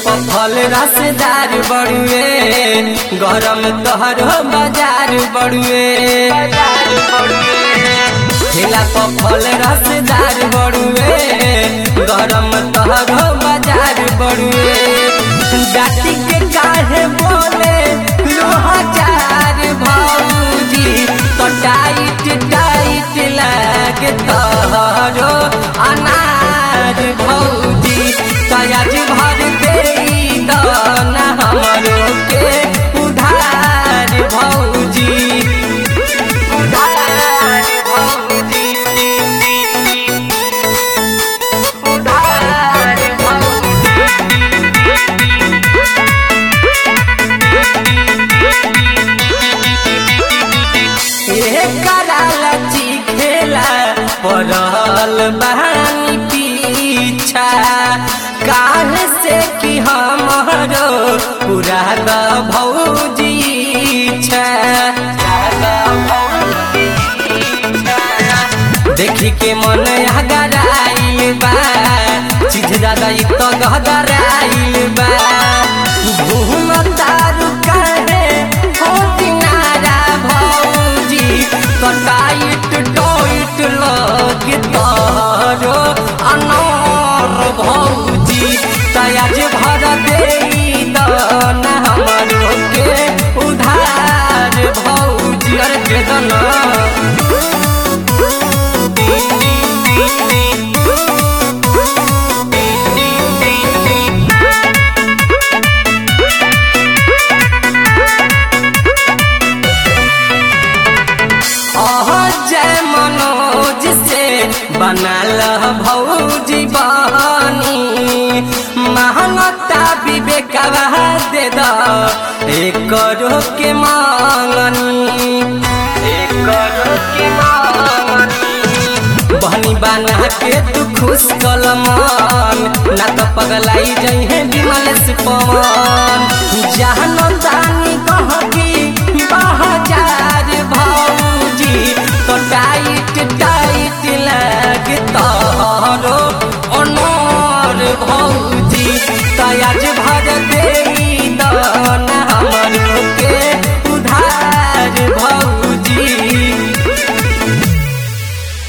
पर फल रसदार बड़ुए गरम तोहर बाजार बड़ुए ठेला पर फल रसदार बड़ुए गरम तोहर बाजार बड़ुए जाति के काहे बोले लोहाजार भौजी तो टाइट टाइट लागे तोहरो अनार भौजी तयाज भर दे दाना हमरो के उधार भौजी उधार भौजी उधार भौजी कराला खेला पड़ल बहानी पीछा काहे से कि हमरो पूरा द भौजी छा देखी के मन हगराइल बा चीज दादा इ तो गहराइल बा घूम तारू काहे हो किनारा भौजी तो टाइट टोइट लग तारो अनार भौजी तयाज भर दे दाना हमरो के उधार भौजी अरे दे दना जय मनोज से बनल भौजी बहनी महंगता विवेकवा दे द एक के मांगनी एक के मांगनी बहनी बना के तू खुश कलमान ना तो पगलाई जई है विमल से पवन जहन दानी कह की बह जाए